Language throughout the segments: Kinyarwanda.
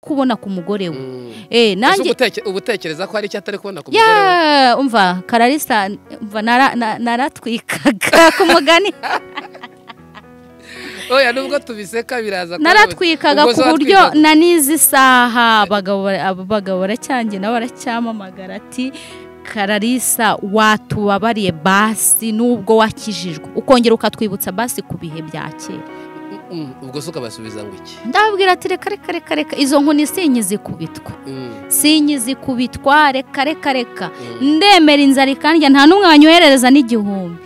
kubona ku mugore we Mm. eh Ese nanjye ubuteke- ubutekereza ko hari icyo atari kubona ku mugore we ya umva kararisa umva nara- na- naratwikaga ku mugani oya nubwo tubiseka biraza kuba- naratwikaga ubwo ku zo buryo watwikaga. na n'izi saha abagabo bara- abo bagabo baracyange nabo baracyamamagara ati kararisa watubabariye basi nubwo wakijijwe ukongera ukatwibutsa basi ku bihe bya kera Mm, ubwo se ukabasubiza ngo iki ndababwira ati reka reka reka reka izo nkoni sinyizikubitwa Mm, sinyizikubitwa reka reka reka mm. ndemera inzara ikandya nta n'umwe wanyoherereza n'igihumbi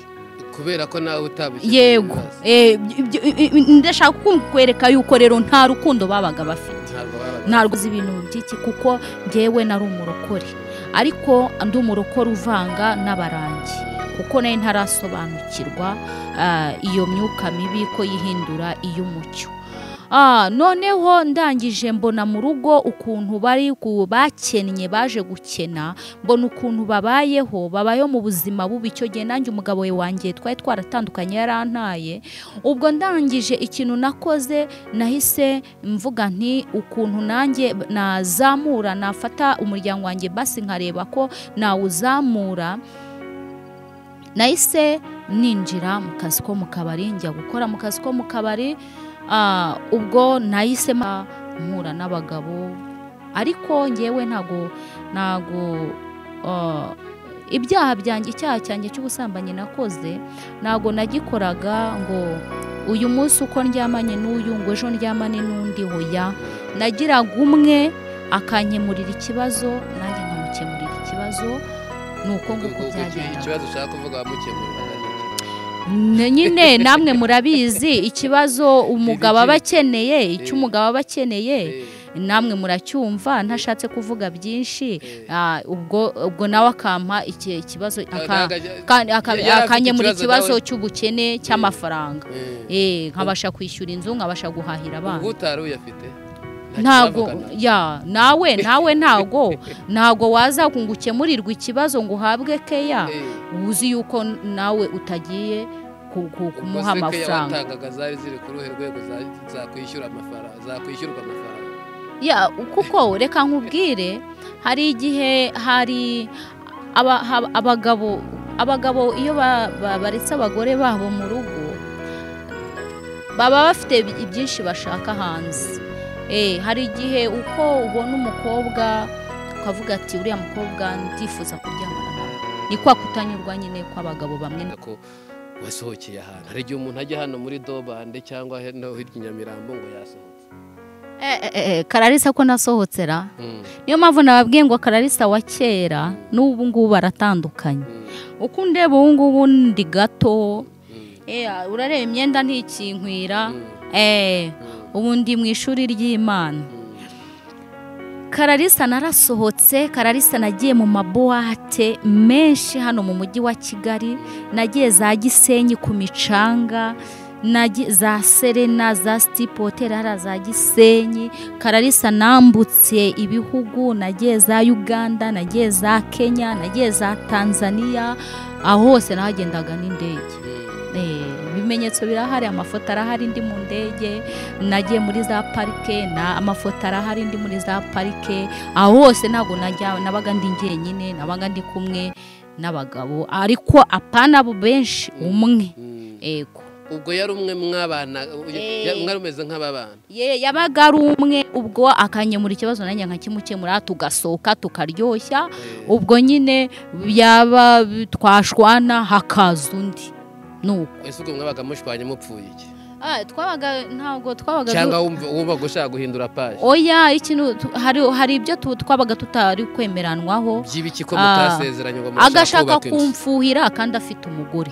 kubera ko nawe utabushyize yego ibibazo. Eh, ibyo- i- i- ndashaka kukwereka yuko rero nta rukundo babaga bafite Ntabwo baba- ntabwo uzi ibintu by'iki kuko njyewe nari umurokore ariko ndi umurokore uvanga n'abarangi kuko nayo ntarasobanukirwa ah, iyo myuka mibi ko yihindura iy'umucyo Ah, noneho ndangije mbona mu rugo ukuntu bari ku- bakennye baje gukena mbona ukuntu babayeho babayeho mu buzima bubi icyo gihe nanjye umugabo we wanjye twari twaratandukanye yarantaye ubwo ndangije ikintu nakoze nahise mvuga nti ukuntu nanjye nazamura nafata umuryango wanjye basi nkareba ko nawuzamura nahise ninjira mu kazi ko mu kabari njya gukora mu kazi ko mu kabari ah, ubwo nahise ma- mpura n'abagabo ariko ngewe ntago ntago ah, ibyaha byanjye icyaha cyanjye cy'ubusambanyi nakoze ntago nagikoraga ngo uyu munsi uko ndyamanye n'uyu ngo ejo ndyamane n'undi hoya nagiraga umwe akankemurira ikibazo nanjye nkamukemurira ikibazo ni uko nguko Ubwo iki- byagenda ikibazo ushaka kuvuga wamukemuriraga ni iki? Ne- nyine namwe murabizi ikibazo umugabo aba akeneye icyo umugabo aba akeneye Eh, namwe muracyumva ntashatse kuvuga byinshi eh. Ah, ubwo ubwo nawe akampa iki- ikibazo Ah, aka- ntabwo ajya- ka- aka- yari afite akanyemura ikibazo ikibazo cy'ubukene cy'amafaranga Eh. Eh, nkabasha kwishyura inzu nkabasha guhahira abana ubwo utari uyafite ntago ntakiravugana. ya nawe nawe ntago ntago waza ngo ukemurirwe ikibazo ngo uhabwe keya Eh. uzi yuko nawe utagiye ku- ku- Ubwo kumuha se keya amafaranga watangaga zari ziri ku ruhe rwego za- zakwishyura amafaranga zakwishyurwa amafaranga ya kuko reka nkubwire hari igihe hari aba- hab- abagabo abagabo iyo ba- ba- baretse abagore babo mu rugo baba bafite ibi- byinshi bashaka hanze Eh, hari igihe uko ubona umukobwa ukavuga ati uriya mukobwa ndifuza kuryamana nawe ni kwa kutanyurwa nyine kw'abagabo bamwe na- ko wasohokeye ahantu hari igihe umuntu ajya hano muri dobande cyangwa hano hirya i nyamirambo ngo yasohotse Eh, eh, eh, kararisa ko nasohotse ra Mm, niyo mpamvu nababwiye ngo kararisa wa kera n'ubu ngubu aratandukanye mm, uko undeba ubu ngubu ndi gato mm, eh, urareba imyenda ntikinkwira mm, eh, mm, ubu ndi mu ishuri ry'imana mm. kararisa narasohotse kararisa nagiye mu mabuwate menshi hano mu mujyi wa kigali nagiye za gisenyi ku micanga nagi- za serena za sitipu hoteli hariya za gisenyi kararisa nambutse ibihugu nagiye za uganda nagiye za kenya nagiye za tanzania aho hose nahagendaga n'indege Mm. Eh, ibimenyetso birahari amafoto arahari ndi mu ndege nagiye muri za parike na amafoto arahari ndi muri za parike aho hose ntabwo najya nabaga ndi jyenyine nabaga ndi kumwe n'abagabo ariko apana abo benshi umwe Mm. ego ubwo yari umwe mwabana Eh. ya- mwari umeze nk'ababana ye yabaga ari umwe ubwo akanyemura ikibazo nanjye nkakimukemura tugasohoka tukaryoshya Eh, ubwo nyine yaba twashwana hakaza undi nuko ese ubwo mwabaga mushwanye mupfuye iki Ah, twabaga ntabwo twabaga du- cyangwa wumva wumvaga ushaka guhindura paje oya ikintu tu- hari hari ibyo tu- twabaga tutari kwemeranwaho by'ibiki ko Ah. mutasezeranye ngo murashaka agashaka kubaka inzu kumfuhira kandi afite umugore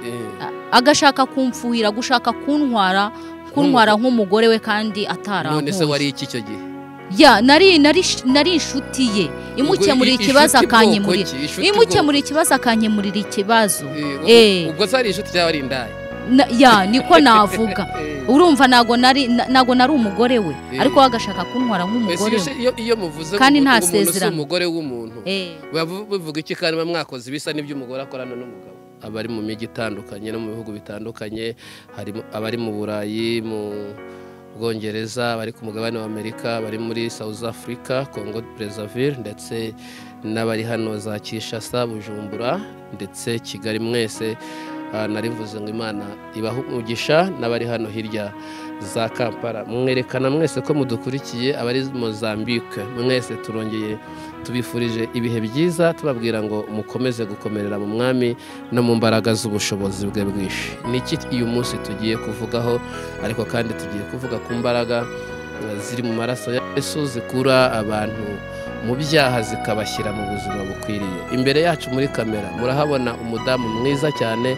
Eh. A- agashaka kumfuhira gushaka kuntwara kuntwara nk'umugore we kandi none se atarankuye wari iki icyo gihe ya nari nari nari inshuti ye imukemurira Ubwo i- ikibazo inshuti bwoko akankemurira ki? Inshuti imukemurira ikibazo akankemurira ikibazo bwoko- Eh, Eh. ubwo se ari inshuti cyangwa ari indaya Na- ya niko navuga urumva ntago nari na- ntago nari umugore we Eh. ariko we agashaka kuntwara Ese nk'umugore iyo we se- iyo- iyo muvuze Kandi ngo nta umuntu si sezerano. umugore w'umuntu Eh. biba bu- bivuga iki kandi muba mwakoze ibisa n'iby'umugore akorana n'umugabo abari mu mijyi itandukanye no mu bihugu bitandukanye harimo abari mu burayi mu bwongereza bari ku mugabane wa amerika bari muri south africa congo brazzaville ndetse n'abari hano za kinshasa bujumbura ndetse kigali mwese Ah, narimvuze ngo imana ibahe umugisha n'abari hano hirya za kampala mwerekana mwese ko mudukurikiye abari mozambique mwese turongeye tubifurije ibihe byiza tubabwira ngo mukomeze gukomerera mu mwami no mu mbaraga z'ubushobozi bwe bwinshi ni iki uyu munsi tugiye kuvugaho ariko kandi tugiye kuvuga ku mbaraga eh, ziri mu maraso ya yesu zikura abantu mu byaha zikabashyira mu buzima bukwiriye imbere yacu muri kamera murahabona umudamu mwiza cyane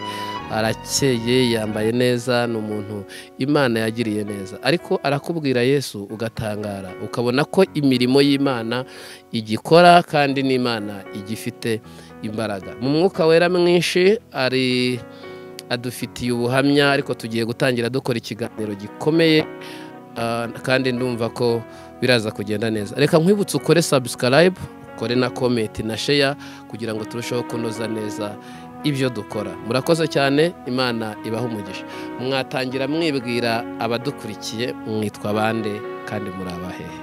arakeye yambaye neza ni umuntu imana yagiriye neza ariko arakubwira yesu ugatangara ukabona ko imirimo y'imana igikora kandi n'imana igifite imbaraga mu mwuka wera mwinshi ari adufitiye ubuhamya ariko tugiye gutangira dukora ikiganiro gikomeye Ah, kandi ndumva ko biraza kugenda neza reka nkwibutse ukore subscribe ukore na comment na share kugira ngo turusheho kunoza neza ibyo dukora murakoze cyane imana ibaha umugisha mwatangira mwibwira abadukurikiye mwitwa bande kandi muri abahehe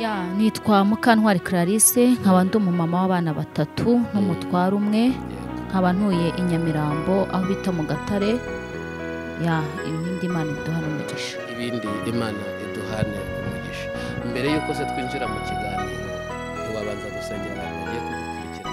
ya nitwa mukantwari clarisse nkaba ndi umumama w'abana batatu n'umutware umwe nkaba ntuye i nyamirambo aho bita mu gatare ya ibindi imana iduhana umugisha ibindi imana iduhane umugisha mbere y'uko se twinjira mu kiganiro ntiwabanza gusengera abantu bagiye kudukurikira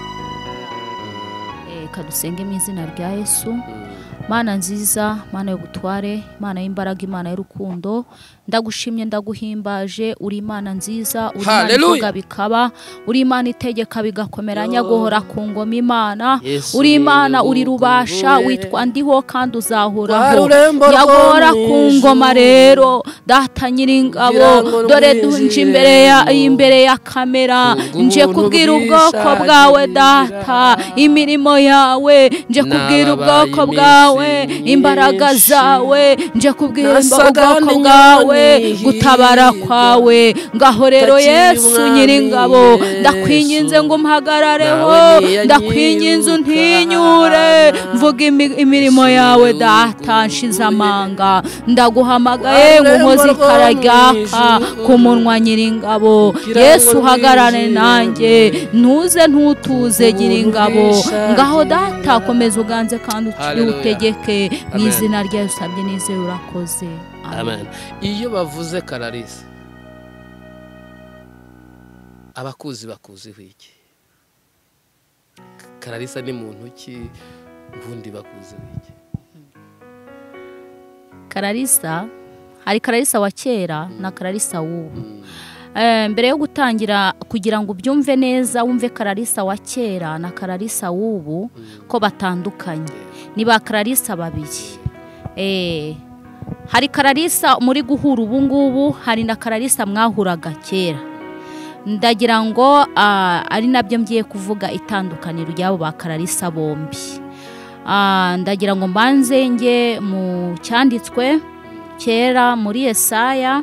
Eh, ka dusenge mu izina rya yesu Mm. mana nziza mana y'ubutware mana y'imbaraga imana y'urukundo ndagushimye ndaguhimbaje uri imana nziza uri imana Hallelujah. ivuga bikaba uri imana itegeka bigakomera nyaguhora ku ngoma imana Yesu uri imana ni uri rubasha urukundo witwa ndiho kandi Rwa uzahoraho rurembo rwo nyagora mu ku ijuru. ngoma rero data Kugira ngo nyiringabo nkwinjiremo. dore dunje imbere ya imbere ya kamera Ubwo nje ubuntu kubwira ubwoko bwawe data bwishakira. imirimo yawe nje kubwira Nababaye ubwoko bwawe iminsi imbaraga myinshi. zawe nje kubwira imba- Nasaga ubwoko ndi bwawe nyihirwa. gutabara kwawe ngaho rero Takira yesu umwami nyiringabo Yesu. ndakwinginze ngo umpagarareho Nawe niyanyirukana. ndakwinginze untinyure mvuga imi- imirimo yawe data nshize amanga ndaguhamagaye ngo unkoze ikara ryaka ku munwa nyiringabo Kugira ngo yesu uhagarare nijimye. nanjye ntuze ntutuze gira ingabo ngaho data komeza uganze kandi ukiri Hallelujah. utegeke mu Amen. izina ryayo usabye nizere urakoze Amen. iyo bavuze kararisa abakuzi bakuziho iki kararisa ni muntu ki ubundi bakuziho iki kararisa hari kararisa wa kera na kararisa w'ubu Mm. Eh, mbere yo gutangira kugira ngo ubyumve neza wumve kararisa wa kera na kararisa w'ubu ko batandukanye ni ba kararisa babiri Eh, hari kararisa muri guhura ubu ngubu hari na kararisa mwahuraga kera ndagira ngo ah, ari nabyo ngiye kuvuga itandukaniro ry'abo ba kararisa bombi Ah, ndagira ngo mbanze njye mu cyanditswe kera muri Yesaya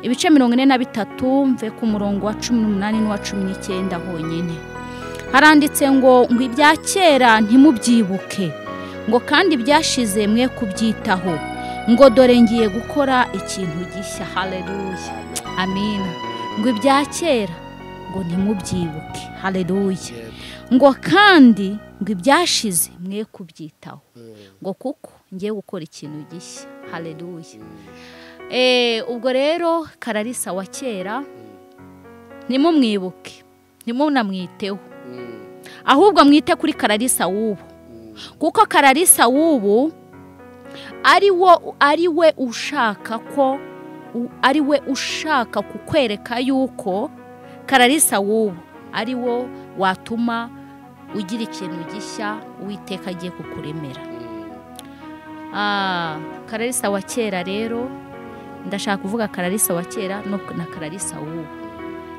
ibice mirongo ine na bitatu mve ku murongo wa cumi n'umunani n'uwa cumi n'icyenda honyine haranditse ngo ngo ibya kera ntimubyibuke ngo kandi byashize mwe kubyitaho ngo dore ngiye gukora ikintu gishya haleluya amina ngo ibya kera ngo ntimubyibuke haleluya Yego. ngo kandi ngo ibyashize mwe kubyitaho Mm. ngo kuko ngiye gukora ikintu gishya haleluya Mm. Eh, ubwo rero kararisa wa kera ntimumwibuke ntimunamwiteho Mm. ahubwo mwite kuri kararisa w'ubu Mm. kuko kararisa w'ubu ari wo ari we ushaka ko u- ari we ushaka kukwereka yuko kararisa w'ubu ari wo watuma ugira ikintu gishya uwiteka agiye kukuremera Mm. Ah, kararisa wa kera rero ndashaka kuvuga kararisa wa kera no na kararisa w'ubu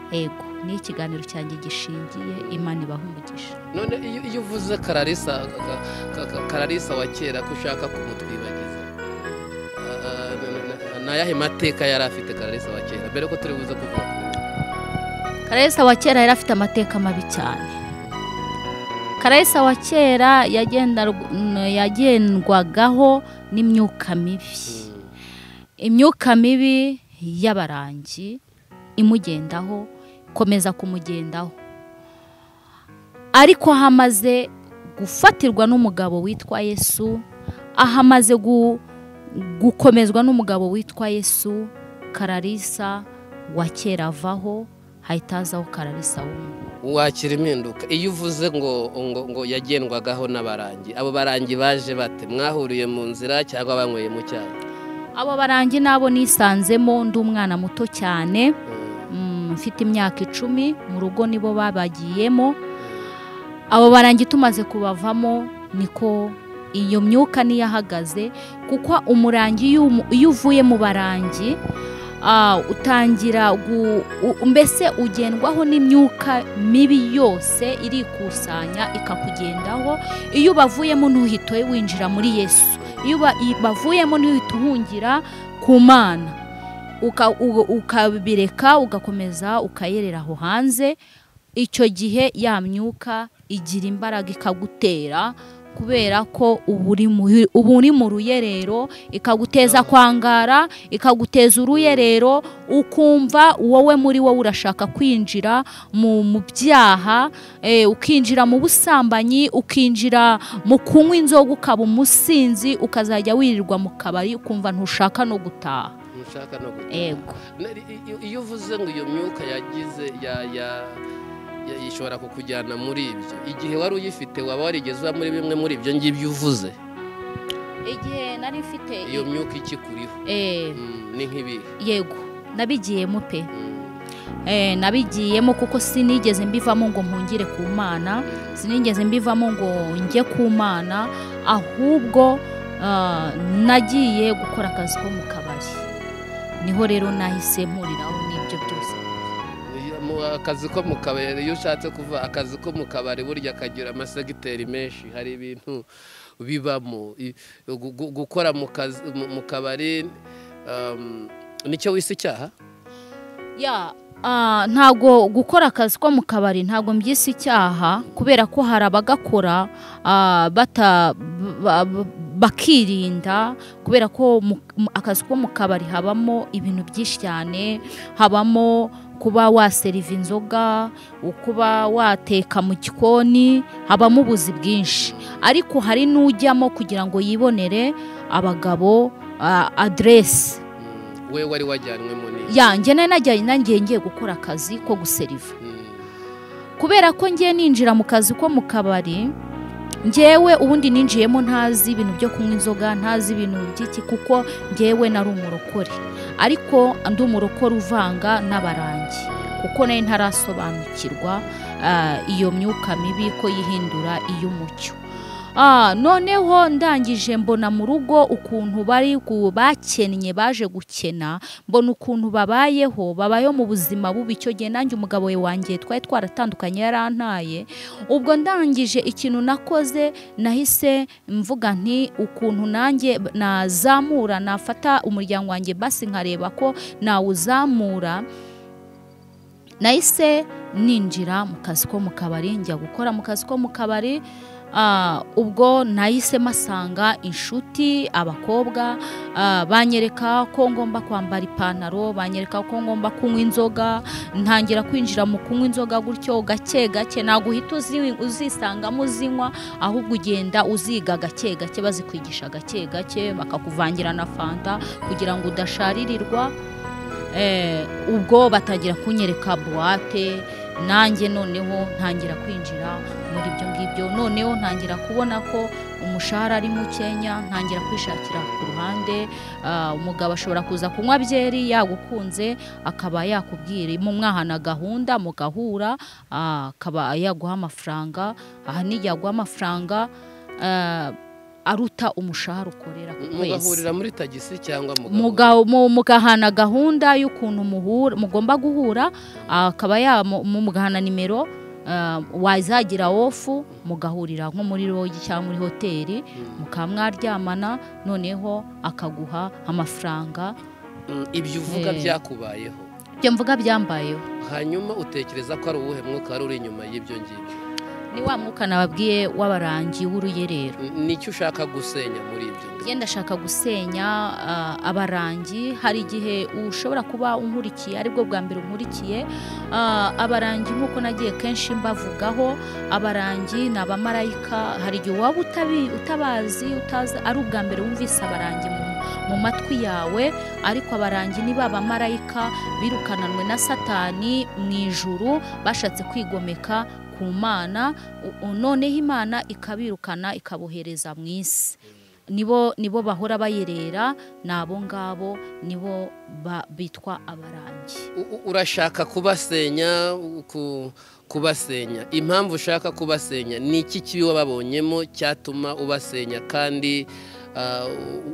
ego ni ikiganiro cyanjye gishingiye imana ibaha umugisha none iyo iyo uvuze kararisa ka- ka- ka- kararisa wa kera ko ushaka kumutwibagiza Ah, ah, na- na- ni ayahe mateka yari afite kararisa wa kera mbere ko turi buze kuvuga ku karayesa wa kera yari afite amateka mabi cyane karayesa wa kera yagendar- n- yagendwagaho n'imyuka mibi Mm. imyuka mibi y'abarangi imugendaho komeza kumugendaho ariko aho amaze gufatirwa n'umugabo witwa yesu aho amaze gu- gukomezwa n'umugabo witwa yesu kararisa wa kera avaho hahita hazaho kararisa w'ubu wakira impinduka iyo uvuze ngo ngo ngo yagendwagaho n'abarangi abo barangi baje bate mwahuriye mu nzira cyangwa banyweye mu cyayi abo barangi nabo nisanzemo ndi umwana muto cyane Mm, mm, mfite imyaka icumi mu rugo nibo babagiyemo abo barangi tumaze kubavamo niko iyo myuka niyo ahagaze kuko umurangi iyo umu- iyo uvuye mu barangi ah, utangira gu- u- mbese ugendwaho n'imyuka mibi yose irikusanya ikakugendaho iyo ubavuyemo ntuhite winjira muri yesu iyo uba- bavuyemo ntuhite uhungira ku mana uka- uga- ukabireka ugakomeza ukayerera aho hanze icyo gihe ya myuka igira imbaraga ikagutera kubera ko uba uri mu- uba uri mu ruyerero ikaguteza kwangara ikaguteza uruyerero ukumva wowe muri wowe urashaka kwinjira mu mu byaha eh, ukinjira mu busambanyi ukinjira mu kunywa inzoga ukaba umusinzi ukazajya wirirwa mu kabari ukumva ntushaka no gutaha ntushaka no gutaha. ego Na- i- i- iyo uvuze ngo iyo myuka yagize ya ya ya- ishobora kukujyana muri ibyo igihe wari uyifite waba warigeze uba muri bimwe muri ibyo ngibyo uvuze igihe nari mfite iyo myuka ikikuriho eh, Mm, ni nk'ibihe yego nabigiyemo pe Mm, eh, nabigiyemo kuko sinigeze mbivamo ngo mpungire ku mana sinigeze mbivamo ngo njye ku mana ahubwo ah, nagiye gukora akazi ko mu kabari niho rero nahise mpuriraho n'ibyo byose iyo mu- akazi ko mu kabari iyo ushatse kuva akazi ko mu kabari burya kagira amasegiteri menshi hari ibintu bibamo I- gu- gu- gukora mu kazi- mu- mu kabari um, nicyo wise icyaha ya ah, ntago gukora akazi ko mu kabari ntago mbyise icyaha kubera ko hari abagakora ah, bata ba- ba- bakirinda kubera ko mu- mu- akazi ko mu kabari habamo ibintu byinshi cyane habamo kuba waseriva inzoga kuba wateka mu gikoni habamo ubuzi bwinshi ariko hari n'ujyamo kugira ngo yibonere abagabo ah, aderesi Mm, we wari wajyanywemo ni yanjye nari najyanye nanjye ngiye gukora akazi ko guseriva Mm. kubera ko ngiye ninjira mu kazi ko mu kabari ngewe ubundi ninjiyemo ntazi ibintu byo kunywa inzoga ntazi ibintu by'iki kuko ngewe nari umurokore ariko ndi umurokore uvanga n'abarangi kuko nari ntarasobanukirwa ah, iyo myuka mibi ko yihindura iy'umucyo Ah, noneho ndangije mbona mu rugo ukuntu bari ku- bakennye baje gukena mbona ukuntu babayeho babayeho mu buzima bubi icyo gihe nanjye umugabo we wanjye twari twaratandukanye yarantaye ubwo ndangije ikintu nakoze nahise mvuga nti ukuntu nanjye b- nazamura nafata umuryango wanjye basi nkareba ko nawuzamura nahise ninjira mu kazi ko mu kabari njya gukora mu kazi ko mu kabari Ah, ubwo nahise masanga inshuti abakobwa ah, banyereka ko ngomba kwambara ipantaro banyereka ko ngomba kunywa inzoga ntangira kwinjira mu kunywa inzoga gutyo gake gake ntabwo uhita uzi- uzisangamo uzinywa ahubwo ugenda uziga gake gake bazikwigisha gake gake bakakuvangira na fanta kugira ngo udasharirirwa Eh, ubwo batangira kunyereka buwate nanjye noneho ntangira kwinjira muri ibyo ngibyo noneho ntangira kubona ko umushahara ari mukenya ntangira kwishakira ku ruhande Ah, umugabo ashobora kuza kunywa byeri yagukunze akaba yakubwira mu mwahana gahunda mugahura ah, akaba yaguha amafaranga aha n'iyaguha amafaranga ah, aruta umushahara ukorera ku kwezi mugahurira muri tagisi cyangwa mugahurira- Muga- mu- mugahana gahunda y'ukuntu muhura mugomba guhura ah, akaba ya mu- mu- mugahana nimero ah, wazagira wofu mugahurira nko muri rogi cyangwa muri hoteli Mm. mukaba mwaryamana noneho akaguha amafaranga Mm, ibyo uvuga Eh. byakubayeho ibyo mvuga byambayeho hanyuma utekereza ko ari uwuhe mwuka wari uri inyuma y'ibyo ngibyo ni wa mwuka nababwiye w'abarangi w'uruyerero nicyo ushaka gusenya muri ibyo yenda ashaka gusenya ah, abarangi hari igihe ushobora kuba unkurikiye aribwo bwa mbere unkurikiye ah, abarangi nk'uko nagiye kenshi mbavugaho abarangi ni abamarayika hari igihe waba utabi- utabazi utazi ari ubwa mbere wumvise abarangi mu mu matwi yawe ariko abarangi ni ba bamarayika birukananwe na satani mu ijuru bashatse kwigomeka ku mana u- u- noneho imana ikabirukana ikabohereza mu isi nibo nibo bahora bayerera ni abo ngabo nibo ba- bitwa abarangi U- u- urashaka kubasenya ku- kubasenya impamvu ushaka kubasenya ni iki kibi wababonyemo cyatuma ubasenya kandi ah,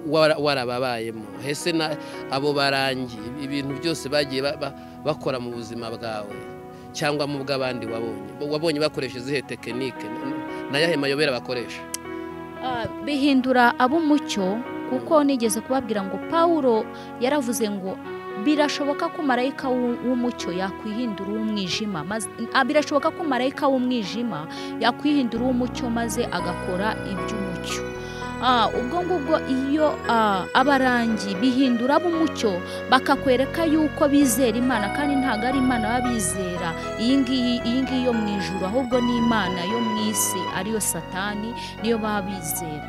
wara- warababayemo hese na abo barangi ibintu byose bagiye ba- ba- bakora mu buzima bwawe cyangwa mu bw'abandi wabonye wabonye bakoresha izihe tekinike nayahe mayobera bakoresha Ah, bihindura ab'umucyo kuko nigeze kubabwira ngo pawulo yaravuze ngo birashoboka ko marayika w'u- w'umucyo yakwihindura uw'umwijima maze- ah, birashoboka ko marayika w'umwijima yakwihindura uw'umucyo maze agakora iby'umucyo Ah, ubwo ngubwo iyo ah, abarangi bihindura ab'umucyo bakakwereka yuko bizera imana kandi ntabwo ari imana baba bizera iyi ngiyi iyi ngiyi yo mu ijuru ahubwo ni imana yo mu isi ariyo satani niyo baba bizera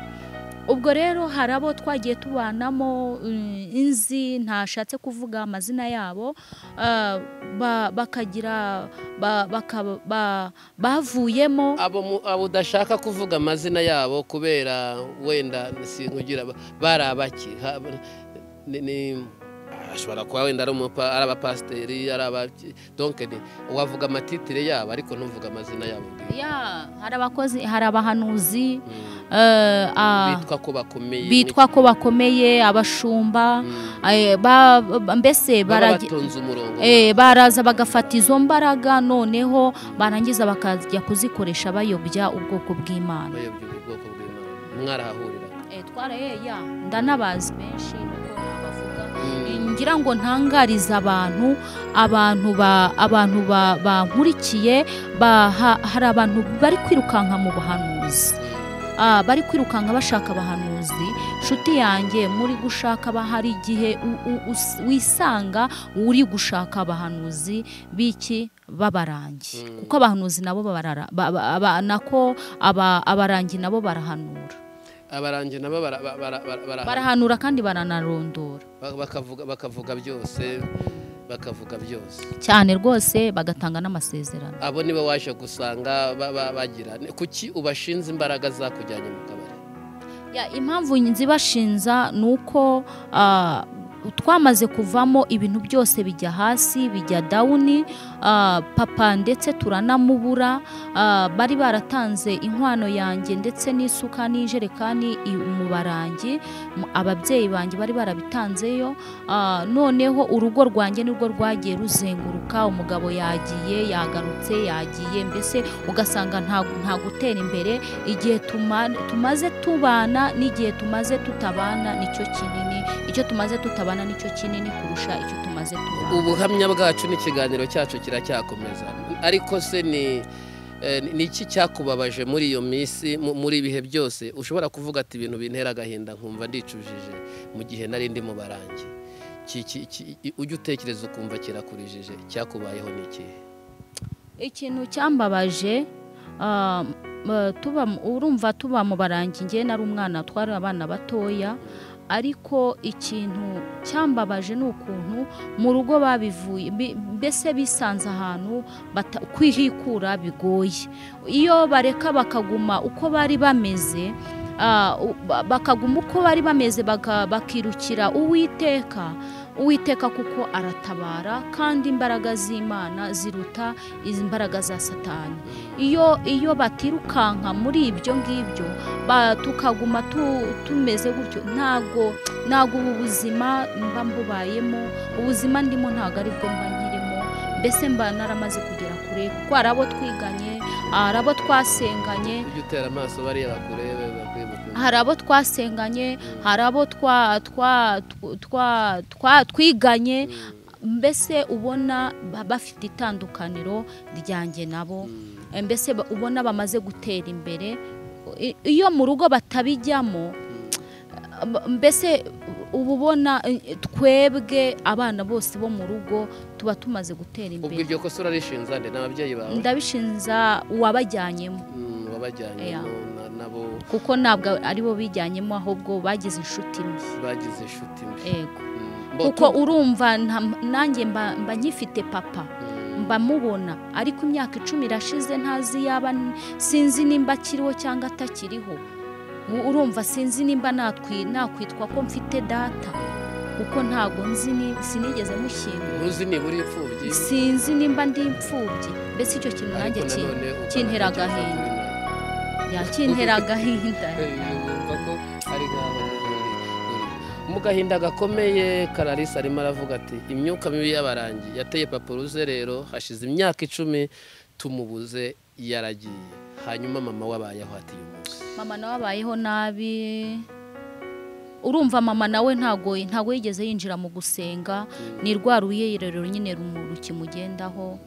ubwo rero hari abo twagiye tubanamo mm, inzi ntashatse kuvuga amazina yabo ah, ba- bakagira ba- baka- ba- bavuyemo abo mu- abo udashaka kuvuga amazina yabo kubera wenda sinkugira ba- bari abaki Ha- ni- ni- ashobora kuba wenda ari umupa- ari abapasiteri ari abaki donke ni- wavuga amatitire yabo ariko ntuvuge amazina yabo bwite. ya hari abakozi hari abahanuzi Mm. eh, ah, bitwa ko bakomeye bitwa ko bakomeye abashumba Mm. eh, ba- ba- mbese baba baragi- batonze umurongo eh, baraza bagafata izo mbaraga noneho barangiza bakajya kuzikoresha bayobya ubwoko bw'imana bayobya ubu bwoko bw'imana mwarahahurira Eh, twareye ya ndanabazi benshi niko nabavuga Mm. ngira ngo ntangariza abantu abantu ba abantu ba- bankurikiye ba, ha- hari abantu bari kwirukanka mu buhanuzi Ah, bari kwirukanka bashaka abahanuzi nshuti yanjye muri gushaka aba hari igihe u- u- us- wisanga uri gushaka abahanuzi b'iki babarangi Mm. kuko abahanuzi nabo barara ba- ba- aba- nako aba- abarangi nabo barahanura abarangi nabo bara- bara- bara- bara- barahanura kandi baranarondora bakavuga bakavuga byose bakavuga byose cyane rwose bagatanga n'amasezerano abo nibo waje gusanga ba- ba- bagira kuki ubashinze imbaraga zakujyanye mu kabari Ya, impamvu nzibashinza ni uko ah, twamaze kuvamo ibintu byose bijya hasi bijya dawuni ah, papa ndetse turanamubura ah, bari baratanze inkwano yanjye ndetse n'isuka n'ijerekani i- mu barangi M- ababyeyi banjye bari barabitanzeyo ah, noneho urugo rwanjye nirwo rwagiye ruzenguruka umugabo yagiye yagarutse yagiye mbese ugasanga nta nta gutera imbere igihe tuma- tumaze tubana n'igihe tumaze tutabana nicyo kinini icyo tumaze tutabana nicyo kinini kurusha icyo tumaze tubana ubuhamya bwacu n'ikiganiro cyacu kiracyakomeza ariko se ni eh, ni iki cyakubabaje muri iyo minsi mu- muri ibihe byose ushobora kuvuga ati ibintu bintera agahinda nkumva ndicujije mu gihe nari ndi mu barangi Ki- ki- ki- i- ujya utekereza ukumva kirakurijije cyakubayeho ni ikihe ikintu cyambabaje ah, m- tuba mu- urumva tuba mu barangi ngewe nari umwana twari abana batoya ariko ikintu cyambabaje ni ukuntu mu rugo babivuye bi- mbese bisanze ahantu bata- kwihikura bigoye iyo bareka bakaguma uko bari bameze ah, u- ba- bakaguma uko bari bameze baka- bakirukira uwiteka uwiteka kuko aratabara kandi imbaraga z'imana ziruta izi mbaraga za satani iyo iyo batirukanka muri ibyo ngibyo ba- tukaguma tu- tumeze gutyo ntabwo ntabwo ubu buzima mba mbubayemo ubuzima ndimo ntabwo ari bwo mba nkirimo mbese mba naramaze kugera kure kuko hari abo twiganye hari abo twasenganye ujya utera amaso bariya bakurebe bakwibuka hari abo twasenganye hari abo twa twa twa- twa- twa- twiganye Mm. mbese ubona ba- bafite itandukaniro ryanjye nabo mbese ba- ubona bamaze gutera imbere I- iyo mu rugo batabijyamo Ab- mbese uba ubona eh, twebwe abana bose bo mu rugo tuba tumaze gutera ubwo imbere iryo kosa urarishinza nde n'ababyeyi bawe ndabishinza uwabajyanyemo Mm, wabajyanye Yeah. na- nabo kuko ntabwo ari bo bijyanyemo ahubwo bagize inshuti mbi bagize inshuti mbi yego Mm, mbo- kuko urumva nta- nanjye mba mba nkifite papa Mm, mbamubona ariko imyaka icumi irashize ntazi yaba n- sinzi nimba akiriho cyangwa atakiriho U- urumva sinzi nimba natwi nakwitwa ko mfite data kuko ntago nzi ni- sinigeze mushyinga ntuzi nibura imfubyi sinzi nimba ndi imfubyi mbese icyo kintu nanjye ariko ki- nanone ukaba kintera ntatekereza agahinda. kuri nawe. yakintera agahinda yumva ko ari nk'aho uri- uri. mu gahinda gakomeye kararisa arimo aravuga ati imyuka mibi y'abarangi yateye papa rero hashize imyaka icumi tumubuze yaragiye hanyuma mama wabayeho ati uyu munsi mama nawe abayeho nabi urumva mama nawe ntago ntago yigeze yinjira mu gusenga ni rwa ruyerero nyine rumu- rukimugendaho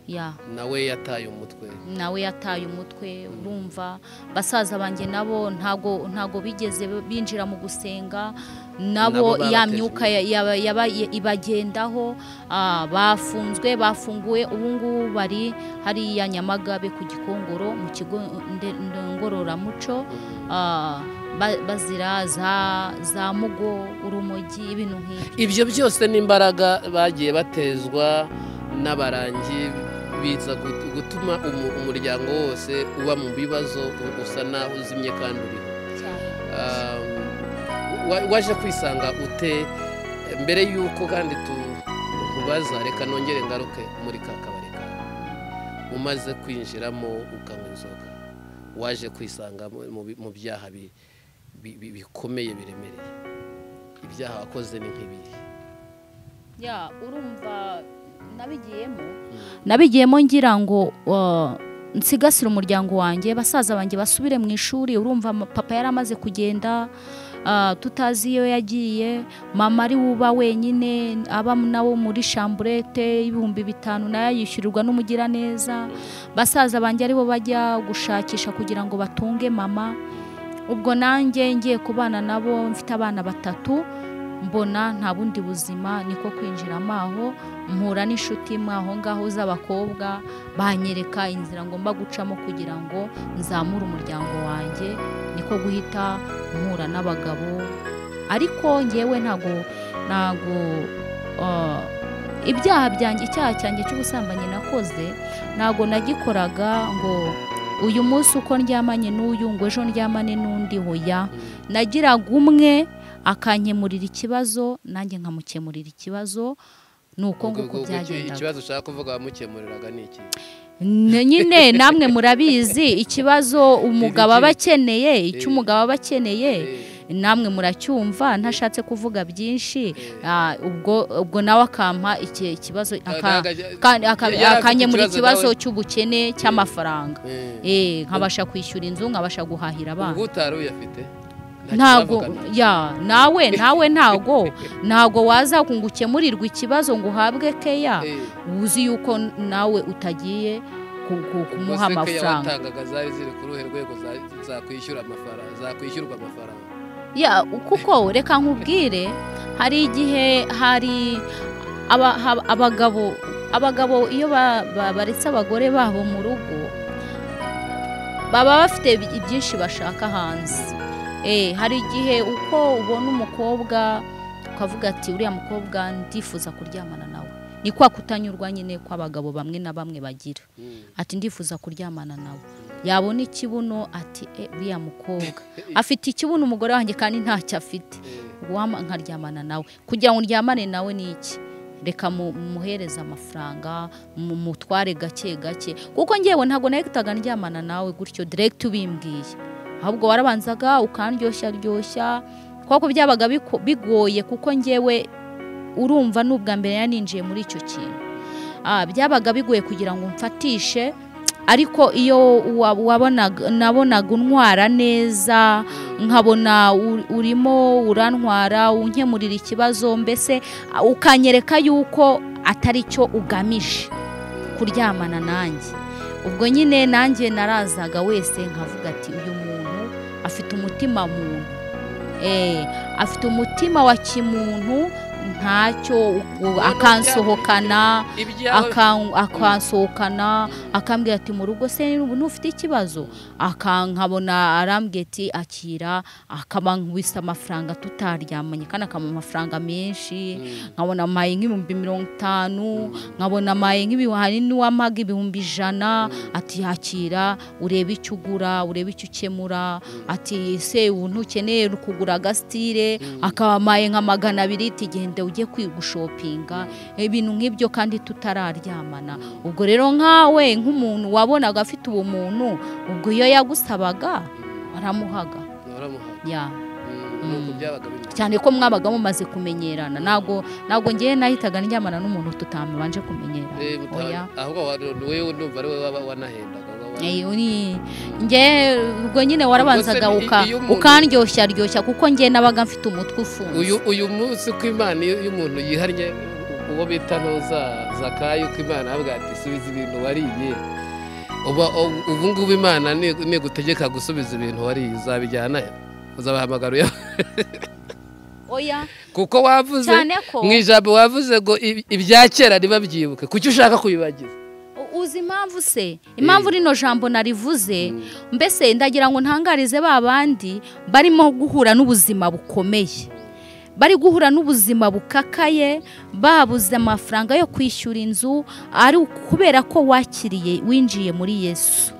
ya nawe yataye umutwe nawe yataye umutwe urumva basaza banjye nabo ntago ntago bigeze binjira mu gusenga Nabo nabo ya barateje myuka ya- yaba- yaba- ibagendaho ah, bafunzwe bafunguwe ubu ngubu bari hariya nyamagabe ku gikongoro mu kigo nde- ngororamuco Ah, ba- bazira za za mugo urumogi ibintu nk'ibyo ibyo byose ni imbaraga bagiye batezwa n'abarangi biza gut- gutuma umu- umuryango wose uba mu bibazo u- usa naho uzimye kandi uriho Um, wa- waje kwisanga ute mbere y'uko kandi tu- tubaza reka nongere ngaruke muri ka kabari kawe umaze kwinjiramo ukanywa inzoga waje kwisanga mu- mu bi- mu byaha bi- bi- bi- bikomeye biremereye ibyaha wakoze ni nk'ibiri ya urumva nabigiyemo Mm. nabigiyemo ngira ngo ah, nsigasire umuryango wanjye basaza banjye basubire mu ishuri urumva ama- papa yari amaze kugenda ah, tutazi iyo yagiye mama ari uba wenyine aba nawo muri shamburete y'ibihumbi bitanu nayo yishyurirwa n'umugiraneza basaza banjye aribo bajya gushakisha kugira ngo batunge mama ubwo nanjye ngiye kubana nabo mfite abana batatu mbona nta bundi buzima niko kwinjiramo aho mpura n'inshuti imwe aho ngaho z'abakobwa banyereka inzira ngomba gucamo kugira ngo nzamure umuryango wanjye niko guhita mpura n'abagabo ariko ngewe ntago ntago ah, ibyaha byanjye icyaha cyanjye cy'ubusambanyi nakoze ntago nagikoraga ngo uyu munsi uko ndyamanye n'uyu ngo ejo ndyamane n'undi hoya Mm. nagiraga umwe akankemurira ikibazo nanjye nkamukemurira ikibazo ni uko Ubwo- nguko ubwo iki- byagendaga ikibazo ushaka kuvuga wamukemuriraga ni iki N- nyine namwe murabizi ikibazo umugabo aba akeneye icyo umugabo aba akeneye Eh, namwe muracyumva ntashatse kuvuga byinshi eh. Ah, ubwo ubwo nawe akampa iki- ikibazo aka- Aga- aga- ka- aka- yari afite akanyemura ikibazo nawe. cy'ubukene cy'amafaranga Eh. Eh, nkabasha kwishyura inzu nkabasha guhahira abana ubwo utari uyafite Nta ntago kiravugana. ya nawe nawe ntago ntago waza ngo ukemurirwe ikibazo ngo uhabwe keya Eh. uzi yuko nawe utagiye ku- ku- kumuha Ubwo se keya amafaranga watangaga zari ziri ku ruhe rwego za- zakwishyura amafaranga zakwishyurwa amafaranga ya kuko reka nkubwire hari igihe hari aba- hab- abagabo abagabo iyo ba- ba- baretse abagore babo mu rugo baba bafite ibi- byinshi bashaka hanze Eh, hari igihe uko ubona umukobwa ukavuga ati uriya mukobwa ndifuza kuryamana nawe ni kwa kutanyurwa nyine kw'abagabo bamwe na bamwe bagira ati ndifuza kuryamana nawe yabona ikibuno ati "Eh, uriya mukobwa afite ikibuno umugore wanjye kandi ntacyo afite wama nkaryamana nawe kugira ngo ndyamane nawe ni iki reka mu- muhereze amafaranga mu- mutware gake gake kuko ngewe ntabwo nahitaga ndyamana nawe gutyo direct ubimbwiye ahubwo warabanzaga ukaryoshya ryoshya kuko byabaga biko- bigoye kuko ngewe urumva n'ubwa mbere yari ninjiye muri icyo kintu Ah, byabaga bigoye kugira ngo mfatishe ariko iyo wa- wabonaga nabonaga untwara neza nkabona u- urimo urantwara unkemurira ikibazo mbese ah, ukanyereka yuko atari cyo ugamije kuryamana nanjye ubwo nyine nanjye narazaga wese nkavuga ati uyu muntu afite umutima muntu Eh, afite umutima wa kimuntu ntacyo u- akansohokana ibyawe akan- akansohokana akambwira ati mu rugo se ntufite ikibazo akankabona arambwira ati akira akaba nkubise amafaranga tutaryamanye kandi akamuha amafaranga menshi nkabona amaye nk'ibihumbi mirongo itanu nkabona amaye nk'ibihari n'uwamaga ibihumbi ijana ati yakira urebe icyo ugura urebe icyo ukemura ati se ubu ntukeneye kugura agasitire akaba amaye nka magana abiri ati genda ujye kwigushopinga ibintu nk'ibyo kandi tutararyamana ubwo rero nkawe nk'umuntu wabonaga afite ubumuntu ubwo iyo yagusabaga waramuhaga waramuhaye ya nuko byabaga bimeze cyane ko mwabaga mumaze kumenyerana ntabwo ntabwo ngewe nahitaga ndyamana n'umuntu tutamubanje kumenyerana Eh, buta- oya ahubwo wa- ni wowe numva ari wowe waba wanahendaga waba- Eh, uri- nge ubwo nyine warabanzaga Ubwo se uka- iyo umuntu- ukandyoshya ryoshya kuko ngewe nabaga mfite umutwe ufunze uyu uyu munsi uko imana iyo iyo umuntu yihariye uwo bita ntuza zakayo uko imana avuga ati subiza ibintu wariye uba ubu- ubu ngubu imana ni- nigutegeka gusubiza ibintu wariye uzabijyana uzabahamagara uya- oya kuko wavuze cyane ko mu ijambo wavuze ngo ib- ibya kera ntibabyibuke kuki ushaka kubibagiza u- uzi impamvu se impamvu rino jambo narivuze mbese ndagira ngo ntangarize ba bandi barimo guhura n'ubuzima bukomeye bari guhura n'ubuzima bukakaye babuze amafaranga yo kwishyura inzu ari ukubera ko wakiriye winjiye muri yesu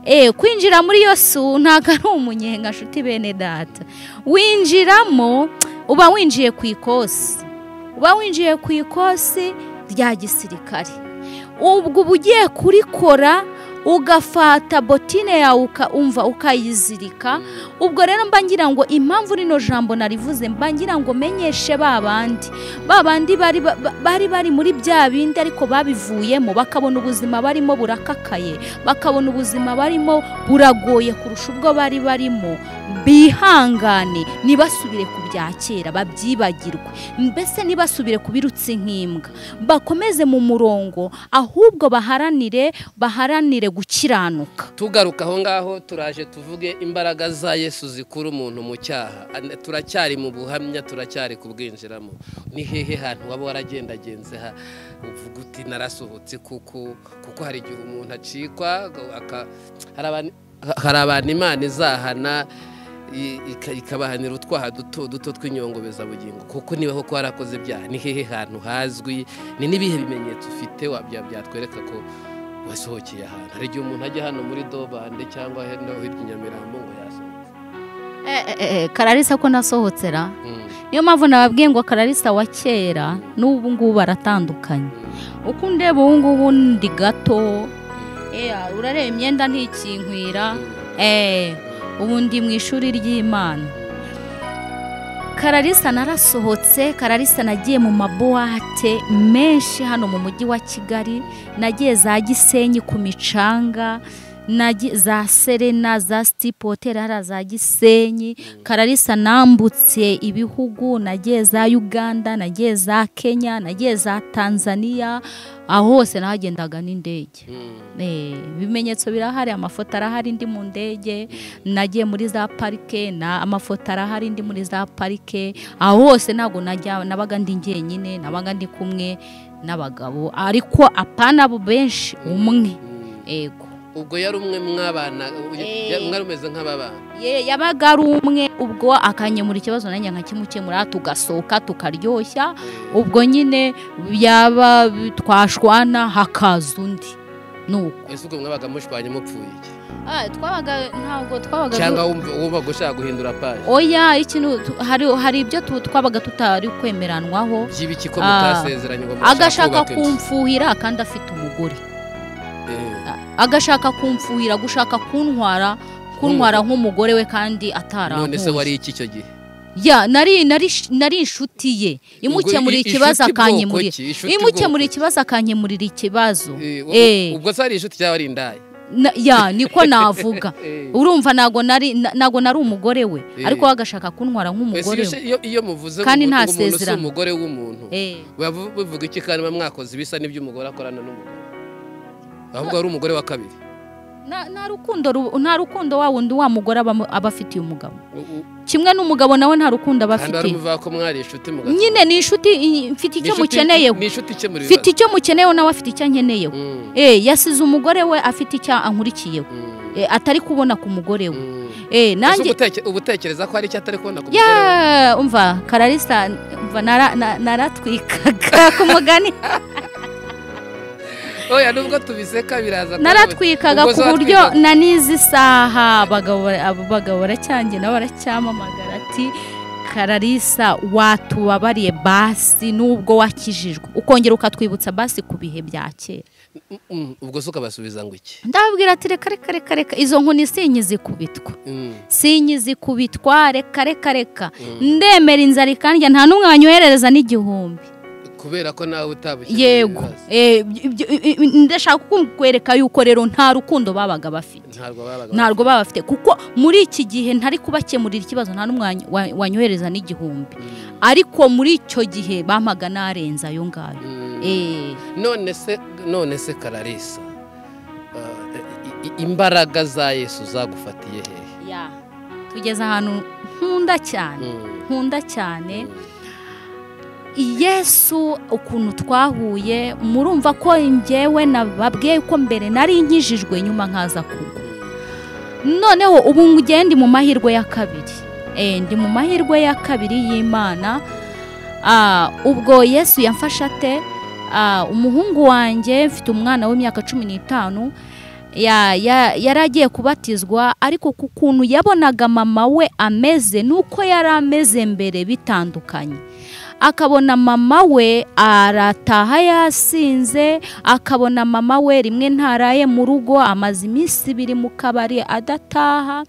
Eh, kwinjira muri yesu ntabwo ari umunyenga nshuti bene data winjiramo uba winjiye ku ikosi uba winjiye ku ikosi rya gisirikare ubwo uba ugiye kurikora ugafata botine yawe ukumva ukayizirika ubwo rero mba ngira ngo impamvu rino jambo narivuze mba ngira ngo menyeshe ba bandi ba bandi bari ba- ba- bari bari muri bya bindi ariko babivuyemo bakabona ubuzima barimo burakakaye bakabona ubuzima barimo buragoye kurusha ubwo bari barimo bihangane ntibasubire ku bya kera babyibagirwe mbese ntibasubire ku birutsi nk'imbwa bakomeze mu murongo ahubwo baharanire baharanire gukiranuka tugaruka aho ngaho turaje tuvuge imbaraga za yesu zikura umuntu mu cyaha An- turacyari mu buhamya turacyari kubwinjiramo ni hehe hantu waba waragendagenze ha uvuga uti narasohotse kuko kuko hari igihe umuntu acikwa ngo aka- hari abantu- hari abantu imana izahana i- ika- ikabahanira utwaha duto duto tw'inyongobezabugingo kuko niba koko warakoze ibyaha ni hehe hantu hazwi ni n'ibihe bimenyetso ufite wabya- byatwereka ko wasohokeye ahantu hari igihe umuntu ajya hano muri dobande cyangwa hino hirya i nyamirambo ngo yasohoke kararisa ko nasohotse ra Mm, niyo mpamvu nababwiye ngo kararisa wa kera n'ubu ngubu baratandukanye mm, uko undeba ubu ngubu ndi gato mm, yeah, urareba imyenda ntikinkwira mm, eh, ubu ndi mu ishuri ry'imana kararisa narasohotse kararisa nagiye mu mabuwate menshi hano mu mujyi wa kigali nagiye za gisenyi ku micanga nagi- za serena za sitipu hoteli hariya za gisenyi kararisa nambutse ibihugu nagiye za uganda nagiye za kenya nagiye za tanzania aho hose nahagendaga n'indege mm, Eh, ibimenyetso birahari amafoto arahari ndi mu ndege nagiye muri za parike na amafoto arahari ndi muri za parike aho hose ntabwo najya nabaga ndi njyenyine nabaga ndi kumwe n'abagabo ariko apana abo benshi umwe mm. ego ubwo yari umwe mwabana Eh. yari mwari umeze nk'ababana Ye- yabaga ari umwe ubwo akanyemura ikibazo nanjye nkakimukemura tugasohoka tukaryoshya ubwo nyine yaba twashwana hakaza undi nuko ese ubwo mwabaga mushwanye mupfuye iki Ah, twabaga ntabwo twabaga cyangwa wumva- wumva gushaka guhindura paje oya ikintu tu- hari hari ibyo tu- twabaga tutari kwemeranwaho by'ibiki ko Ah. mutasezeranye ngo mushaka agashaka kubaka inzu? kumfuhira kandi afite umugore Eh, agashaka kumfuhira gushaka kuntwara kuntwara nk'umugore we kandi none se atarambuye wari iki icyo gihe ya nari nari nari inshuti ye imukemurira Ubwo i- ikibazo inshuti bwoko akankemurira ki? Inshuti bwoko imukemurira ki? ikibazo akankemurira ikibazo Eh, u- Eh. ubwo se ari inshuti cyangwa ari indaya na- ya niko navuga urumva ntago nari na- ntago nari umugore we Eh. ariko we agashaka kuntwara nk'umugore Ese we iyo- iyo muvuze Kandi ngo nta umuntu umuntu si sezerano. umugore w'umuntu Eh, Bavu- bivuga iki kandi muba mwakoze ibisa n'ibyo umugore akorana n'umugore ahubwo ari umugore wa kabiri nta nta rukundo ru- nta rukundo wa wundi wa mugore aba aba afitiye umugabo U- u- kimwe n'umugabo nawe nta rukundo aba kandi afitiye baramuvuga ko mwari inshuti mugati nyine ni inshuti i- mfite icyo mukeneyeho ni inshuti ikemura mfite icyo mukeneyeho nawe afite icyo ankeneyeho Mm, Eh, yasize umugore we afite icyo ankurikiyeho mm, Eh, atari kubona ku mugore we mm. Eh, Ese nanjye ubuteke- ubutekereza ko hari icyo atari kubona ku mugore we? ya umva kararisa umva nara- na- naratwikaga ku mugani oya nubwo tubiseka biraza kuba- naratwikaga Ubwo ku zatwikaga- buryo na n'izi saha abagabo bara- abo bagabo baracyanjye nabo baracyamamagara ati kararisa watubabariye basi nubwo wakijijwe ukongera ukatwibutsa basi ku bihe bya kera Mm, ubwo se ukabasubiza ngo iki ndababwira ati reka reka reka reka izo nkoni sinyizikubitwa Mm, sinyizikubitwa reka reka reka mm. ndemera inzara ikandya nta n'umwe wanyoherereza n'igihumbi kubera ko nawe utabushye yego Eh, ibyo- i- i- ndashaka kukwereka yuko rero nta rukundo babaga bafite ntabwo babaga ntabwo baba bafite kuko muri iki gihe ntari kubakemurira ikibazo nta n'umwe wanyo- wa- wanyohereza n'igihumbi Mm, ariko muri icyo gihe bampaga narenze ayo ngayo mm. Eh, none se none se kararisa uh, i- i- imbaraga za yesu zagufatiye hehe ya tugeze ahantu nkunda cyane Mm, nkunda cyane mm. yesu ukuntu twahuye murumva ko njyewe nababwiye ko mbere nari nkijijwe nyuma nkaza kugwa noneho ubu ngiye ndi mu mahirwe ya kabiri Eh, ndi mu mahirwe ya kabiri y'imana Ah, ubwo yesu yamfashe ate Ah, umuhungu wanjye mfite umwana w'imyaka cumi n'itanu ya- ya- yari agiye kubatizwa ariko ku kuntu yabonaga mama we ameze n'uko yari ameze mbere bitandukanye akabona mama we arataha yasinze akabona mama we rimwe ntaraye mu rugo amaze iminsi ibiri mu kabari adataha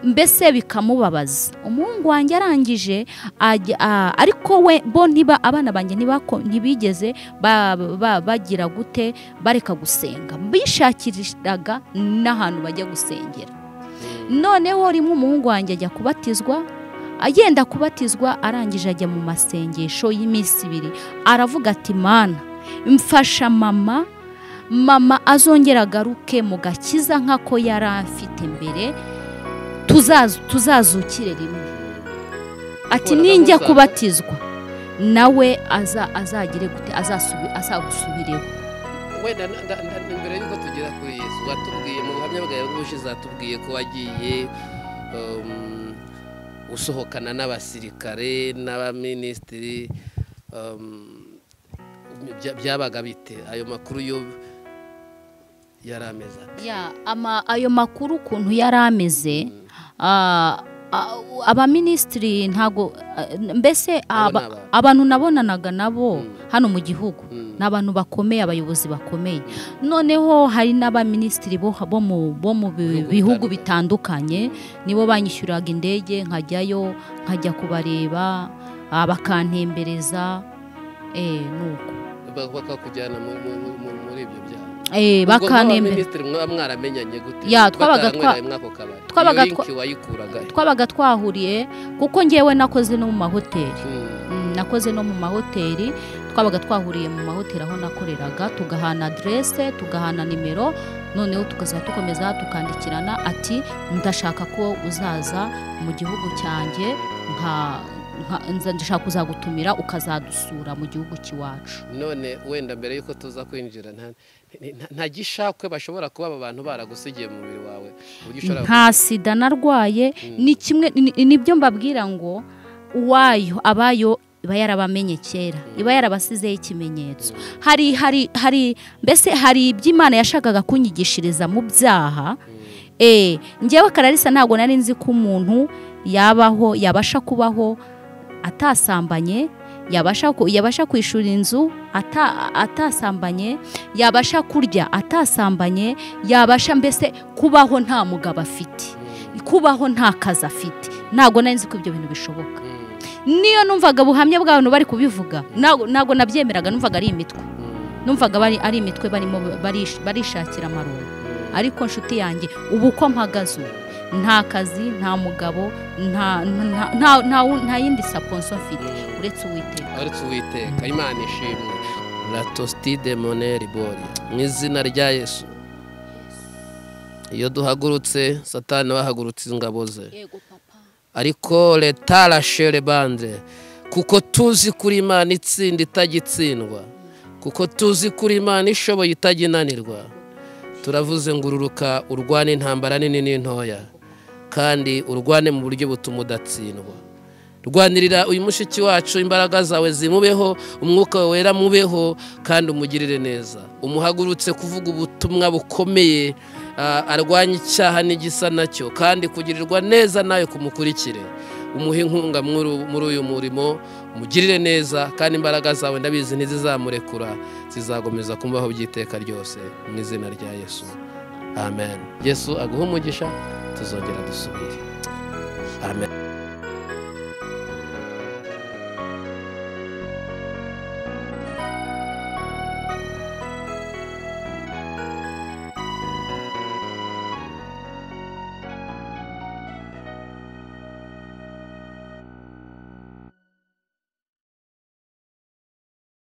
mbese bikamubabaza umuhungu wanjye arangije ajya- a- ariko we bo ntiba abana banjye ntibako- ntibigeze ba- ba- bagira gute bareka gusenga bishakiraga n'ahantu bajya gusengera noneho rimwe umuhungu wanjye ajya kubatizwa agenda kubatizwa arangije ajya mu masengesho y'iminsi ibiri aravuga ati mana mfasha mama mama azongera agaruke mu gakiza nk'ako yari afite mbere tuzazu- tuzazukire rimwe ati Ubona ninjya nk'uzaza." kubatizwa nawe aza azagire gute azasubi- azagusubireho wenda na- na- na- imbere y'uko tugera kuri yesu watubwiye mu buhamya bwawe bw'ubushize zatubwiye ko wagiye um, usohokana n'abasirikare n'abaminisitiri um, bya- byabaga bite ayo makuru yo yari ameze ate? ya ama ayo makuru ukuntu yari ameze ah, ah, abaminisitiri ntago ah, mbese aba- ni abantu. abantu nabonanaga nabo Mm. hano mu gihugu Mm. ni abantu bakomeye abayobozi bakomeye noneho hari n'abaminisitiri bo bo mu bo mu bi- Bihugu bihugu bitandukanye. bitandukanye nibo banyishyuraga indege nkajyayo nkajya kubareba ah, bakantembereza eh, nuko Bak- bakakujyana mu- mu- mu- mu- muri ibyo byaha Eh, bakantembereza minisitiri mwaba mwaramenyanye gute Ya, twabaga twa- twabaga mwako kabari twabaga Iyo twa- link wayikuraga he? twabaga twahuriye kuko njyewe nakoze no mu mahoteli Mm. Mm, nakoze no mu mahoteli twabaga twahuriye mu mahoteli aho nakoreraga tugahana aderese tugahana nimero noneho tukazajya dukomeza tukandikirana ati ndashaka ko uzaza mu gihugu cyanjye nka nka- nza- ndashaka kuzagutumira ukazadusura mu gihugu cy'iwacu none wenda mbere y'uko tuza kwinjira nta- nta- nta gishakwe bashobora kuba aba bantu baragusigiye mu mubiri wawe ku buryo ushobora nta sida narwaye ni kimwe ni- nibyo mbabwira ngo uwayo abayo iba yarabamenye kera iba yarabasizeho ikimenyetso hari hari hari mbese hari ibyo imana yashakaga kunyigishiriza mu byaha eh njyewe kararisa ntabwo nari nzi ko umuntu yabaho yabasha kubaho atasambanye yabasha ku- yabasha kwishura inzu ata- atasambanye yabasha kurya atasambanye yabasha mbese kubaho nta mugabo afite kubaho nta kazi afite ntabwo nari nzi ko ibyo bintu bishoboka niyo numvaga ubuhamya bw'abantu bari kubivuga ntabwo ntabwo nabyemeraga numvaga ari imitwe numvaga bari ari imitwe barimo barish- barishakira amaronko ariko nshuti yanjye ubu uko mpagaze ubu nta kazi nta mugabo nta nta- nta- nta- nta yindi saponso mfite uretse uwiteka uretse uwiteka imana ishimwe latositide moneri bori mu izina rya yesu iyo duhagurutse satani bahagurutse ingabo ze yego papa ariko leta rashere bande kuko tuzi kuri imana itsinda itagitsindwa kuko tuzi kuri imana ishoboye itaginanirwa turavuze ngo ururuka urwane intambara nini n'intoya kandi urwane mu buryo butuma udatsindwa rwanirira uyu mushiki wacu imbaraga zawe zimubeho umwuka wawe wera mubeho kandi umugirire neza umuhagurutse kuvuga ubutumwa bukomeye ah, arwanya icyaha n'igisa nacyo kandi kugirirwa neza nawe kumukurikire umuhe inkunga muri- muri uyu murimo umugirire neza kandi imbaraga zawe ndabizi ntizizamurekura zizakomeza kumbaho by'iteka ryose mu izina rya yesu amen yesu aguhe umugisha tuzongera dusubire amen